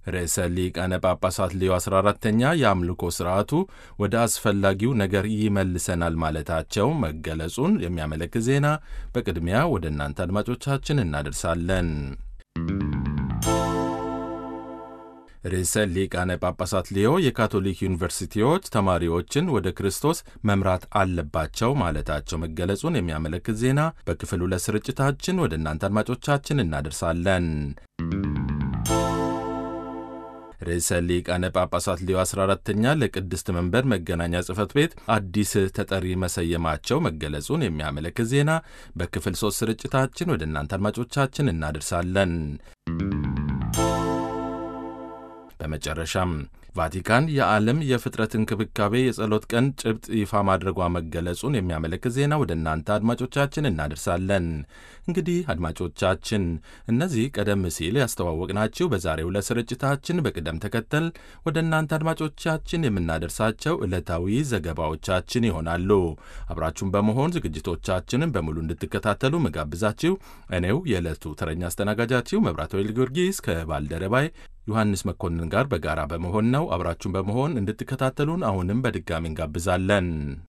ርዕሰ ሊቃነ ጳጳሳት ሌዮ 14ተኛ የአምልኮ ሥርዓቱ ወደ አስፈላጊው ነገር ይመልሰናል ማለታቸው መገለጹን የሚያመለክት ዜና በቅድሚያ ወደ እናንተ አድማጮቻችን እናደርሳለን። ርዕሰ ሊቃነ ጳጳሳት ሌዮ የካቶሊክ ዩኒቨርሲቲዎች ተማሪዎችን ወደ ክርስቶስ መምራት አለባቸው ማለታቸው መገለጹን የሚያመለክት ዜና በክፍል ሁለት ስርጭታችን ወደ እናንተ አድማጮቻችን እናደርሳለን። ርዕሰ ሊቃነ ጳጳሳት ሌዮ 14ተኛ ለቅድስት መንበር መገናኛ ጽሕፈት ቤት አዲስ ተጠሪ መሰየማቸው መገለጹን የሚያመለክት ዜና በክፍል ሦስት ስርጭታችን ወደ እናንተ አድማጮቻችን እናደርሳለን። በመጨረሻም ቫቲካን የዓለም የፍጥረት እንክብካቤ የጸሎት ቀን ጭብጥ ይፋ ማድረጓ መገለጹን የሚያመለክት ዜና ወደ እናንተ አድማጮቻችን እናደርሳለን። እንግዲህ አድማጮቻችን እነዚህ ቀደም ሲል ያስተዋወቅናችሁ በዛሬው ዕለት ስርጭታችን በቅደም ተከተል ወደ እናንተ አድማጮቻችን የምናደርሳቸው ዕለታዊ ዘገባዎቻችን ይሆናሉ። አብራችሁን በመሆን ዝግጅቶቻችንን በሙሉ እንድትከታተሉ መጋብዛችሁ እኔው የዕለቱ ተረኛ አስተናጋጃችሁ መብራት ወይል ጊዮርጊስ ከባልደረባይ ዮሐንስ መኮንን ጋር በጋራ በመሆን ነው። አብራችሁን በመሆን እንድትከታተሉን አሁንም በድጋሚ እንጋብዛለን።